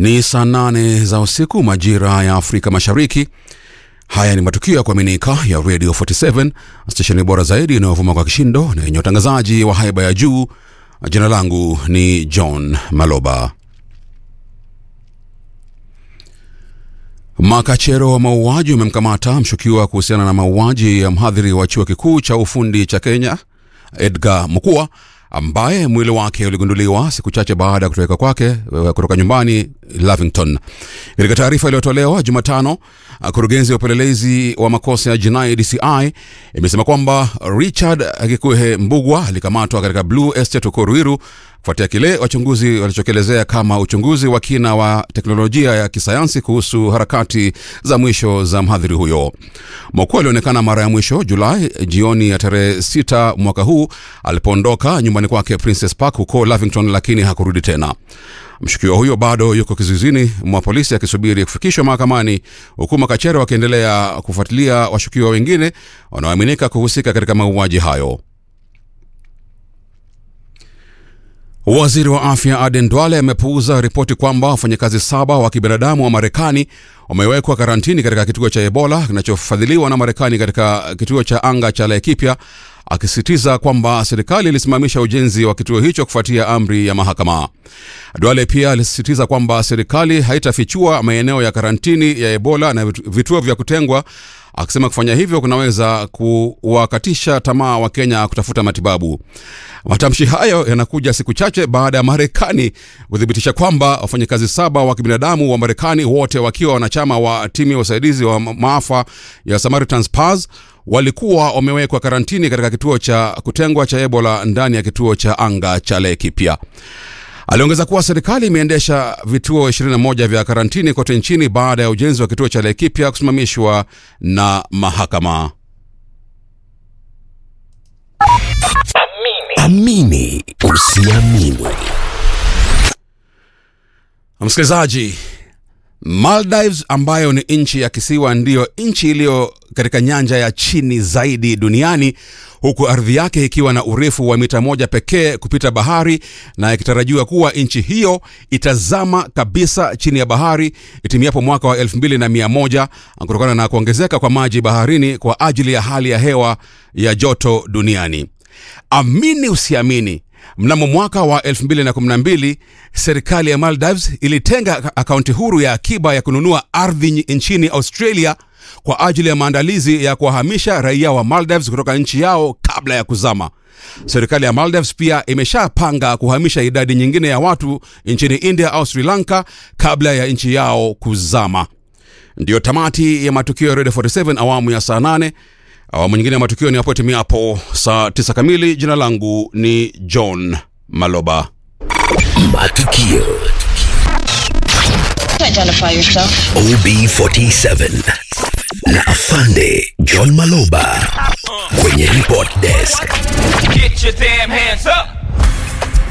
Ni saa nane za usiku majira ya Afrika Mashariki. Haya ni matukio ya kuaminika ya Radio 47 stesheni bora zaidi inayovuma kwa kishindo na yenye utangazaji wa haiba ya juu. Jina langu ni John Maloba. Makachero wa mauaji umemkamata mshukiwa kuhusiana na mauaji ya mhadhiri wa chuo kikuu cha ufundi cha Kenya Edgar Mukua ambaye mwili wake uligunduliwa siku chache baada ya kutoweka kwake kutoka nyumbani Lavington. Katika taarifa iliyotolewa Jumatano, kurugenzi ya upelelezi wa makosa ya jinai DCI imesema kwamba Richard Gikuhe Mbugwa alikamatwa katika Blue Estate huko Ruiru kufuatia kile wachunguzi walichokielezea kama uchunguzi wa kina wa teknolojia ya kisayansi kuhusu harakati za mwisho za mhadhiri huyo. Mokua alionekana mara ya mwisho Julai jioni ya tarehe 6 mwaka huu alipoondoka nyumbani kwake Princess Park huko Lavington, lakini hakurudi tena. Mshukiwa huyo bado yuko kizuizini mwa polisi akisubiri kufikishwa mahakamani, huku makachero wakiendelea kufuatilia washukiwa wengine wanaoaminika kuhusika katika mauaji hayo. Waziri wa afya Aden Duale amepuuza ripoti kwamba wafanyakazi saba wa kibinadamu wa Marekani wamewekwa karantini katika kituo cha Ebola kinachofadhiliwa na Marekani katika kituo cha anga cha Laikipia, akisisitiza kwamba serikali ilisimamisha ujenzi wa kituo hicho kufuatia amri ya mahakama. Duale pia alisisitiza kwamba serikali haitafichua maeneo ya karantini ya Ebola na vituo vya kutengwa akisema kufanya hivyo kunaweza kuwakatisha tamaa wa Kenya kutafuta matibabu. Matamshi hayo yanakuja siku chache baada ya Marekani kuthibitisha kwamba wafanyakazi saba wa kibinadamu wa Marekani, wote wakiwa wanachama wa timu ya usaidizi wa maafa ya Samaritan's Purse, walikuwa wamewekwa karantini katika kituo cha kutengwa cha Ebola ndani ya kituo cha anga cha Laikipia. Aliongeza kuwa serikali imeendesha vituo 21 vya karantini kote nchini baada ya ujenzi wa kituo cha Laikipia kusimamishwa na mahakama. Amini usiamini. Msikilizaji, Maldives ambayo ni nchi ya kisiwa ndiyo nchi iliyo katika nyanja ya chini zaidi duniani huku ardhi yake ikiwa na urefu wa mita moja pekee kupita bahari na ikitarajiwa kuwa nchi hiyo itazama kabisa chini ya bahari itimiapo mwaka wa elfu mbili na mia moja kutokana na kuongezeka kwa maji baharini kwa ajili ya hali ya hewa ya joto duniani. Amini usiamini, mnamo mwaka wa 2012 serikali ya Maldives ilitenga akaunti huru ya akiba ya kununua ardhi nchini Australia kwa ajili ya maandalizi ya kuwahamisha raia wa Maldives kutoka nchi yao kabla ya kuzama. Serikali ya Maldives pia imeshapanga kuhamisha idadi nyingine ya watu nchini India au Sri Lanka kabla ya nchi yao kuzama. Ndiyo tamati ya matukio ya Radio 47 awamu ya saa 8. Awamu nyingine ya matukio ni hapo timiapo saa 9 kamili. Jina langu ni John Maloba. Matukio Identify yourself. OB47 na Afande John Maloba kwenye report desk. Get your damn hands up!